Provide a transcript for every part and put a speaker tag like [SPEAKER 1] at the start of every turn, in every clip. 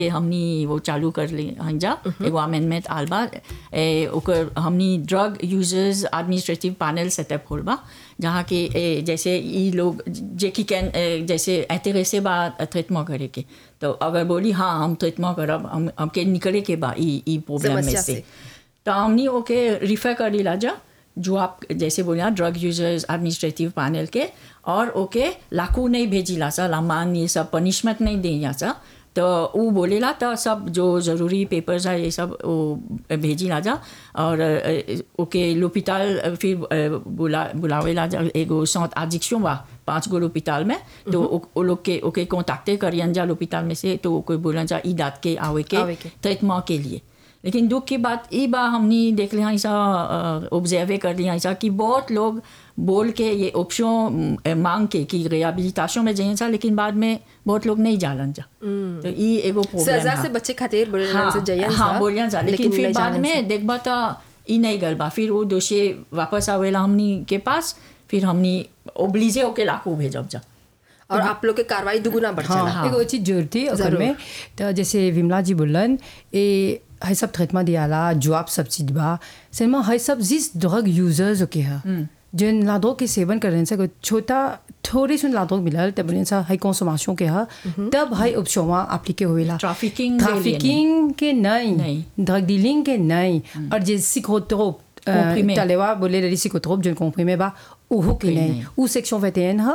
[SPEAKER 1] के हमनी वो चालू कर ली हन जा एगो अमेंडमेंट आल बा ए, ओकर हमनी drug users administrative panel setup होल बा जहाँ के ए, जैसे ई लोग जे की कैन ए, जैसे ऐतरे बा ट्रीटमेंट करे के तो अगर बोली हाँ हम ट्रीटमेंट करब हम हमके निकले के बा ई ई प्रॉब्लम में
[SPEAKER 2] समस्या
[SPEAKER 1] से
[SPEAKER 2] से।
[SPEAKER 1] तो हमनी ओके रिफर कर लीला जा जो आप जैसे बोलिया ड्रग यूजर्स एडमिनिस्ट्रेटिव पैनल के और ओके लाकू नहीं भेजिला सा लामान ये सब पनिशमेंट नहीं देला सा तो वो बोलेला तो सब जो ज़रूरी पेपर्स है ये सब वो भेजिला जा और अ, ओके लोपिताल फिर अ, बुला बुलावेला जा एगो सौत आजिक्शन बा पाँच गो लोपिताल में तो ओ ओ लोग के ओके कॉन्टैक्टे करियन जा लोपिताल में से तो कोई बोलन जा ई दात के आवे के
[SPEAKER 2] आवे के।
[SPEAKER 1] ट्रीटमेंट के लिए लेकिन दुख की बात ई बा हमने देख लिया ऐसा ऑब्जर्व कर लिया ऐसा कि बहुत लोग बोल के ये ऑप्शन मांग के कि रिहेबिलिटेशन में जाइए सा लेकिन बाद में बहुत लोग नहीं जालन जा तो ई एगो प्रॉब्लम
[SPEAKER 2] सजा
[SPEAKER 1] है
[SPEAKER 2] से बच्चे खातिर बोले
[SPEAKER 1] हाँ,
[SPEAKER 2] से जयन
[SPEAKER 1] हाँ बोलिया जा लेकिन फिर बाद में देखबा तो ई नहीं गल बा फिर वो दोषी वापस आवेला हमनी के पास फिर हमनी ओब्लिजे होके लाखों भेजब जा
[SPEAKER 2] और आप लोग के कार्रवाई दुगुना बढ़
[SPEAKER 3] हाँ,
[SPEAKER 2] जाला
[SPEAKER 3] एगो चीज जरूर थी ओकर
[SPEAKER 2] जरूर।
[SPEAKER 3] में तो जैसे विमला जी बोलन ए है सब ट्रीटमेंट दियाला जॉब सब चीज बा सिनेमा है सब जिस ड्रग यूजर्स ओके है जिन लादों के सेवन करने से कोई छोटा थोड़ी सुन लादों मिलल तब बोले सा है कंसोमेशन के है तब है उपशोमा एप्लीके होवेला
[SPEAKER 1] Trafficking के लिए
[SPEAKER 3] ट्रैफिकिंग के नहीं
[SPEAKER 1] नहीं।
[SPEAKER 3] ड्रग डीलिंग के नहीं और जे सिकोट्रोप
[SPEAKER 1] Comprimé।
[SPEAKER 3] तलेवा बोले रही सिकोट्रोप जो कॉम्प्रीमे बा उहो के नहीं उ सेक्शन 21 है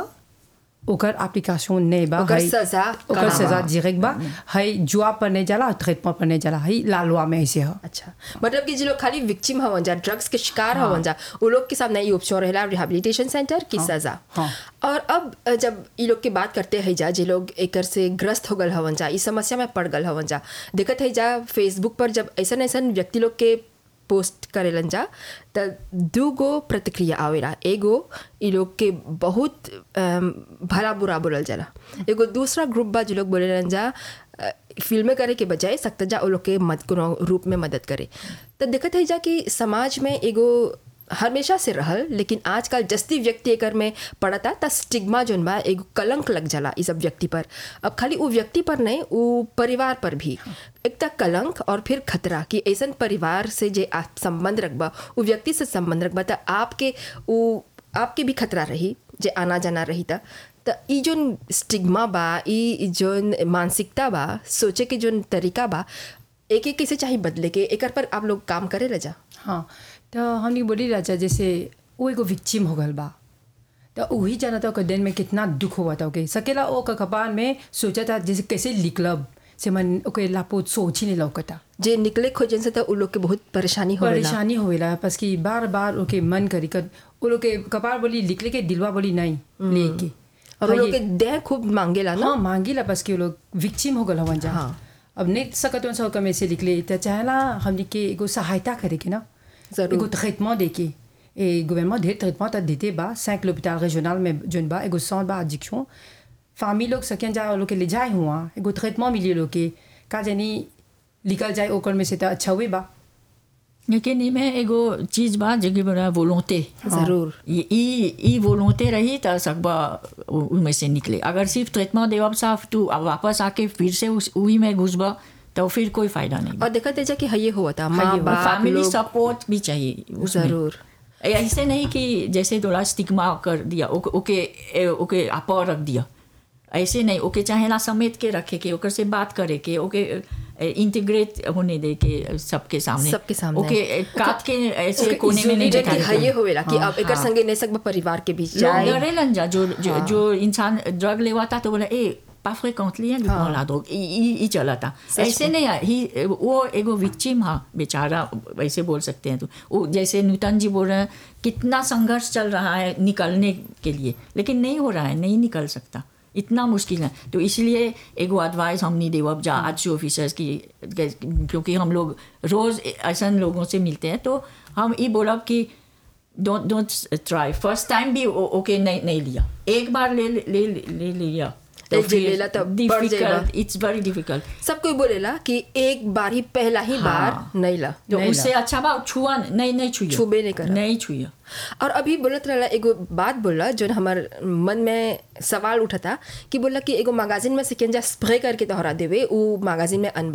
[SPEAKER 3] ओकर एप्लीकेशन नहीं बा
[SPEAKER 2] ओकर
[SPEAKER 3] है-
[SPEAKER 2] सजा
[SPEAKER 3] ओकर
[SPEAKER 2] कहाँ
[SPEAKER 3] सजा
[SPEAKER 2] बा?
[SPEAKER 3] डायरेक्ट बा है जुआ पर नहीं जाला ट्रीटमेंट पर नहीं जाला है ला लॉ में ऐसे है
[SPEAKER 2] अच्छा मतलब कि जो लोग खाली विक्टिम हवन जा ड्रग्स के शिकार हवन जा वो लोग के सामने ये ऑप्शन रहेला रिहैबिलिटेशन सेंटर की सजा
[SPEAKER 3] हाँ।
[SPEAKER 2] और अब अ, जब ये लोग की बात करते हैं जा जे लोग एकर से ग्रस्त हो गल हवन जा इस समस्या में पड़ गल हवन जा देखत है जा फेसबुक पर जब ऐसा ऐसा व्यक्ति लोग के पोस्ट करेलन जा त दू गो प्रतिक्रिया आवेला एगो ई लोग के बहुत अम, भला बुरा बोलल जाला एगो दूसरा ग्रुप बा जो लोग बोलेलन जा अ, फिल्में करे के बजाय सकता जा वो लोग के मद कोनो रूप में मदद करे तो देखत है जा कि समाज में एगो हमेशा से रहल लेकिन आजकल जस्ती व्यक्ति एकर में पड़ता त स्टिग्मा जोन बा एगो कलंक लग जाला इस सब व्यक्ति पर अब खाली वो व्यक्ति पर नहीं वो परिवार पर भी एक तक कलंक और फिर खतरा कि ऐसन परिवार से जे आप संबंध रखबा वो व्यक्ति से संबंध रखबा त आपके वो आपके भी खतरा रही जे आना जाना रही त त ई जोन स्टिग्मा बा ई जोन मानसिकता बा सोचे के जोन तरीका बा एक एक कैसे चाहिए बदले के एकर पर आप लोग काम करे रह जा
[SPEAKER 3] हाँ तो हमने बोली राजा जैसे वो एगो विक्चिम हो गल बा तो वही जाना था ओकर दिन में कितना दुख हुआ था ओके सकेला ओ का कपाल में सोचा था जैसे कैसे लिखलब से मन ओके लापो सोच ही नहीं लौकता
[SPEAKER 2] जे निकले खोजन से तो उ लोग के बहुत परेशानी हो
[SPEAKER 3] परेशानी होवेला बस कि बार बार ओके मन करी कर वो लोग के कपाल बोली लिखले के दिलवा बोली नहीं लेके
[SPEAKER 2] और उन लोग के देह खूब मांगेला ना
[SPEAKER 3] हाँ मांगीला बस कि वो लोग विक्चिम हो गल हवन जा
[SPEAKER 2] हाँ।
[SPEAKER 3] अब नहीं सकत उन सब में से निकले तो चाहला हमने के एगो सहायता करे के ना
[SPEAKER 2] जरूर।
[SPEAKER 3] एगो ट्रीटमेंट दे के ए गवर्नमेंट ढेर ट्रीटमेंट तो देते बा cinq l'hôpital régional में जोन बा एगो centre बा addiction फैमिली लोग सकें जा लोग के ले जाए हुआ एगो ट्रीटमेंट मिली लोग के का जानी निकल जाए ओकर में से तो अच्छा हुए बा
[SPEAKER 1] लेकिन इमें एगो चीज बा जेकी बड़ा वोलोंते
[SPEAKER 2] जरूर
[SPEAKER 1] ये ई ई वोलोंते रही त सकबा उ- उनमें से निकले अगर सिर्फ ट्रीटमेंट देवब साफ तू अब वापस आके फिर से उस उही में घुसबा तो फिर कोई फायदा नहीं
[SPEAKER 2] और देखा तेजा कि हये हुआ था माँ बाप
[SPEAKER 1] फैमिली
[SPEAKER 2] लोग
[SPEAKER 1] सपोर्ट भी चाहिए उसमें।
[SPEAKER 2] जरूर
[SPEAKER 1] ऐसे नहीं कि जैसे थोड़ा स्टिग्मा कर दिया ओके ओके ए- ओके आपा रख दिया ऐसे नहीं ओके चाहेला समेट के रखे के ओकर से बात करे के ओके इंटीग्रेट होने दे के सबके सामने
[SPEAKER 2] सबके सामने।
[SPEAKER 1] ओके ए, काट के ऐसे
[SPEAKER 2] ओके,
[SPEAKER 1] कोने में नहीं
[SPEAKER 2] जे कि
[SPEAKER 1] दिखाने
[SPEAKER 2] हये
[SPEAKER 1] के।
[SPEAKER 2] होवेला कि
[SPEAKER 1] हाँ,
[SPEAKER 2] अब एकर
[SPEAKER 1] हाँ।
[SPEAKER 2] संगे नहीं सकबा परिवार के बीच
[SPEAKER 1] लोग
[SPEAKER 2] जाए
[SPEAKER 1] डरेलन जा जो जो, जो इंसान ड्रग लेवाता तो बोला ए pas fréquently hein,
[SPEAKER 2] हाँ।
[SPEAKER 1] la drogue il, il, il चला था ऐसे नहीं है ही वो एगो विक्चिम हाँ बेचारा वैसे बोल सकते हैं तो वो जैसे नूतन जी बोल रहे हैं कितना संघर्ष चल रहा है निकलने के लिए लेकिन नहीं हो रहा है नहीं निकल सकता इतना मुश्किल है तो इसलिए एगो एडवाइस हम नहीं देव जा आज ऑफिसर्स की क्योंकि हम लोग रोज़ ऐसा लोगों से मिलते हैं तो हम ये बोलब कि don't don't try first time भी ओके नहीं नहीं लिया एक बार ले ले ले, ले लिया
[SPEAKER 2] एक जे लेला तो बढ़ जाएगा
[SPEAKER 1] डिफिकल्ट इट्स वेरी डिफिकल्ट
[SPEAKER 2] सब कोई बोलेला कि एक बार ही पहला ही बार
[SPEAKER 1] हाँ।
[SPEAKER 2] नहीं ला
[SPEAKER 1] जो
[SPEAKER 3] नहीं
[SPEAKER 1] उससे अच्छा बा छुआ नहीं नहीं छुइयो
[SPEAKER 2] छुबे नहीं करा।
[SPEAKER 1] नहीं छुइयो
[SPEAKER 2] और अभी बोलत रहला एगो बात बोला जो हमार मन में सवाल उठा था कि बोला कि एगो मैगजीन में से केंजा स्प्रे करके तोहरा देवे उ मैगजीन में अनबा